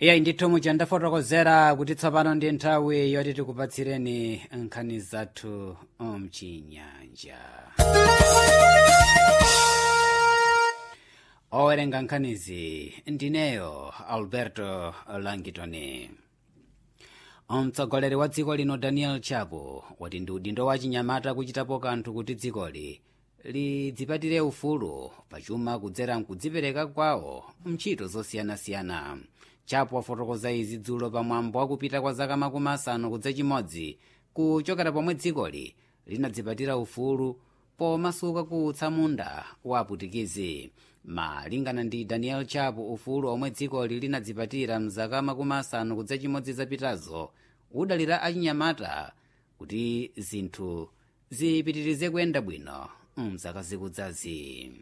iyayi ndithu muja ndafotokozera kuti tsopano ndi nthawi yoti tikupatsireni nkhani zathu mchinyanja owerenga nkhanizi ndineyo alberto langitoni mtsogoleri wa dziko lino daniel chapo wati ndi udindo wa chinyamata kuchitapo kanthu kuti dzikoli lidzipatire ufulu pachuma kudzera mkudzipereka kwawo mntchito zosiyanasiyana chapo wafotokoza izi dzulo pamwambo wakupita kwa zaka makumi asanu kudza chimodzi kuchokera pomwe dzikoli linadzipatira ufulu pomasuka ku utsamunda wa aputikizi malingana ndi daniel chapo ufulu omwe dzikoli linadzipatira mzaka makumi asanu kudza chimodzi zapitazo udalira achinyamata kuti zinthu zipitirize kuyenda bwino mzaka zikudzazi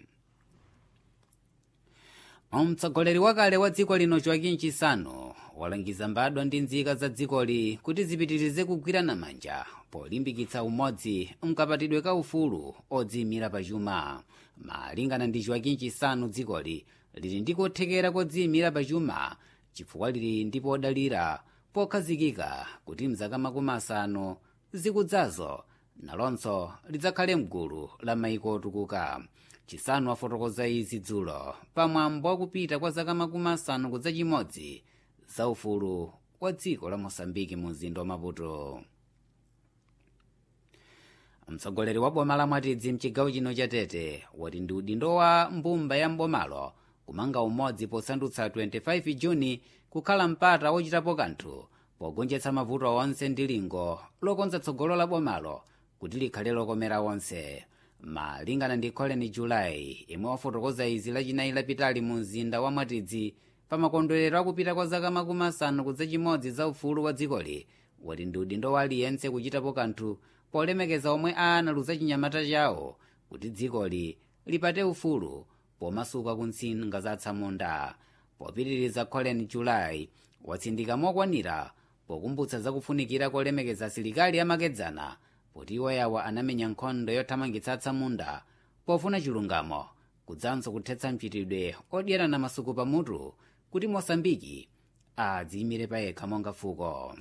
mtsogoleri wakale wa dziko lino joaquim chisano walangiza mbadwa ndi nzika za dzikoli kuti zipitirize kugwirana manja polimbikitsa umodzi mkapatidwe ka ufulu odziyimira pachuma malingana ndi joaquim chisano dzikoli lili ndi kothekera kodziyimira pachuma chifukwa lili ndi podalira pokhazikika kuti mzaka makumi asanu zikudzazo nalonso lidzakhale mgulu la maiko otukuka chisanu afotokoza izi dzulo pamwambo wakupita kwa zaka makumi asanu kudza chimodzi za ufulu wa dziko la mosambiki mu mzinda wa maputo mtsogoleri wa boma la mwatidzi mchigawo chino cha tete wati ndi udindo wa mbumba ya mbomalo kumanga umodzi posandutsa 25 juni kukhala mpata wochitapo kanthu pogonjetsa mavuto onse ndi lingo lokonza tsogolo la bomalo kuti likhale lokomera onse malingana ndi colin julayi imwe wafotokoza izi lachinayi lapitali mu mzinda wa mwatidzi pa makondwerero akupita kwa zaka makumi asanu kudza chimodzi za ufulu wa dzikoli wati ndi udindo wa aliyense kuchitapo kanthu polemekeza omwe analuza chinyamata chawo kuti dzikoli lipate ufulu pomasuka ku ntsinga za atsamunda popitiriza colin julayi watsindika mokwanira pokumbutsa zakufunikira kolemekeza asilikali amakedzana poti iwoyawa anamenya nkhondo yothamangitsa atsamunda pofuna chilungamo kudzanso kuthetsa mchitidwe odyerana masuku pamutu kuti mosambiki adziyimire payekha monga fuko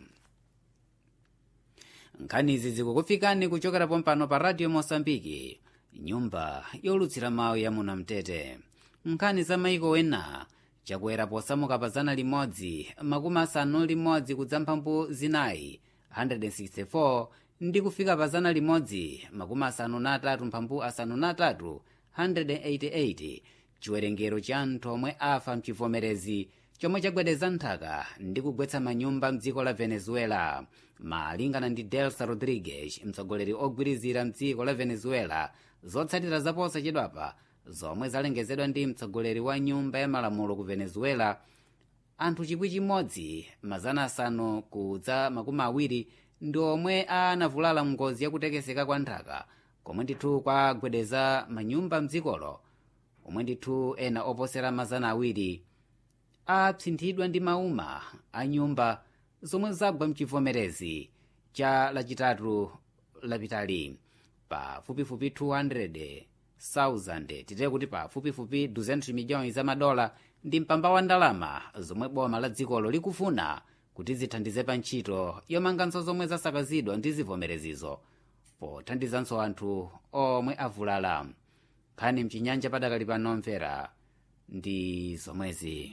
nkhanizi zikukufikani kuchokera pompano pa radio mosambiki nyumba yolutsira mawu ya munamtete nkhani za maiko ena chakwera posamuka pa zana limodzi makumi asanu limodzi kudza mphambu zinayi 164 ndi kufika pa zana limodzi makumi asanu na atatu mphambu asanu na atatu 188 chiwerengero cha anthu omwe afa mchivomerezi chomwe chagwedeza nthaka ndi kugwetsa manyumba mdziko la venezuela malingana ndi delsa rodriguez mtsogoleri ogwirizira mdziko la venezuela zotsatira zaposa chedwapa zomwe zalengezedwa ndi mtsogoleri wa nyumba ya malamulo ku venezuela anthu chikwi chimodzi mazana asanu kudza makumi awiri ndi omwe anavulala ngozi yakutekeseka kwa nthaka komwe ndithu kwagwedeza manyumba mdzikolo omwe ndithu ena oposera mazana awiri apsinthidwa ndi mauma a nyumba zomwe zagwa mchivomerezi cha lachitatu lapitali pafupifupi 200,000 titeye kuti pafupifupi 200 miliyoni za madola ndi mpamba wa ndalama zomwe boma la dzikolo likufuna kuti zithandize pa ntchito yomanganso zomwe zasakazidwa ndi zivomerezizo pothandizanso anthu omwe avulala nkhani mchinyanja padakali pano mvera ndi zomwezi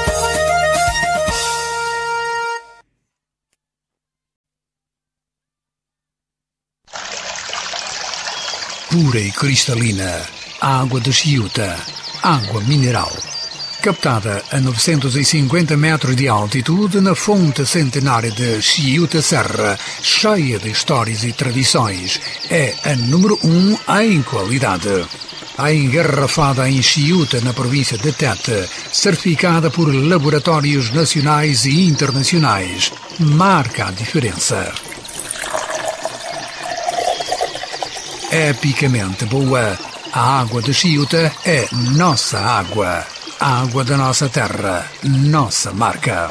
pura e cristalina, água de Chiuta, água mineral. Captada a 950 metros de altitude na fonte centenária de Chiuta Serra, cheia de histórias e tradições, é a número um em qualidade. A engarrafada em Chiuta, na província de Tete, certificada por laboratórios nacionais e internacionais, marca a diferença. epicamente boa. A água de Chiuta é nossa água. A água da nossa terra, nossa marca.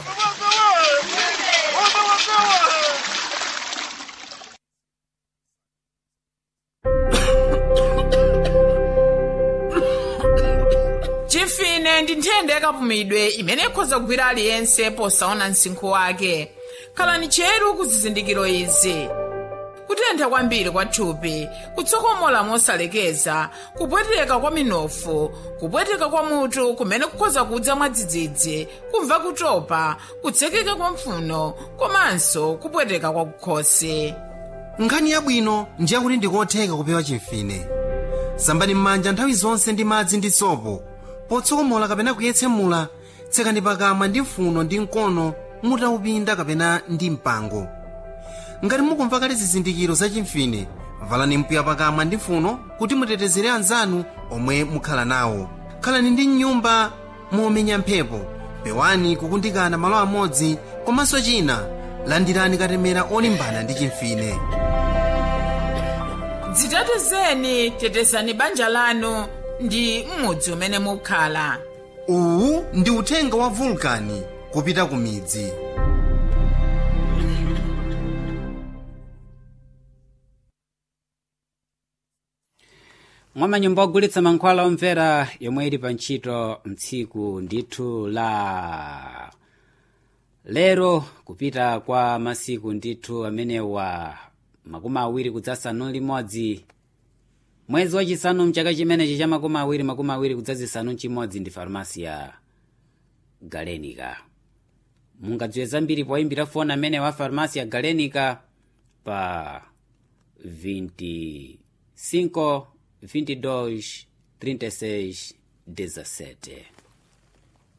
chifine ndi nthenda yakapumidwe imene ikhoza kugwira aliyense posaona msinkhu wake khalani cheru ku zizindikiro izi kutentha kwambiri kwa thupi kutsokomola mosalekeza kupweteka kwa minofu kupweteka kwa mutu kumene kukhoza kudza mwadzidzidzi kumva kutopa kutsekeka kwa mpfuno komanso kupweteka kwa kukhosi nkhani yabwino ndiye kuti ndikotheka kupewa chimfine sambani m'manja nthawi zonse ndi madzi ndi sopo potsokomola kapena kuyetsemula tsekani pakamwa ndi mfuno ndi mkono mutaupinda kapena ndi mpango ngati mukumva kale zizindikiro za chimfine valani mpiya pakamwa ndi mfuno kuti mutetezere anzanu omwe mukhala nawo khalani ndi mnyumba momenya mphepo pewani kukundikana malo amodzi komanso china landirani katemera olimbana ndi chimfine dzitetezeni tetezani banja lanu ndi m'mudzi umene mukhala uwu ndi uthenga wa vulkani kupita ku midzi mwa manyumba ogulitsa mankhwala omvera yomwe ili pa ntchito mtsiku ndithu la lero kupita kwa masiku ndithu amenewa makumi awiri kudzasanu limodzi mwezi wachisanu mchaka chimenechi cha makumi awiri makumi awiri kudzazisanu chimodzi ndi farmasi ya galenica mungadziwe zambiri poyimbira foni amene wa farmasi ya galenica pa 25 22 36 17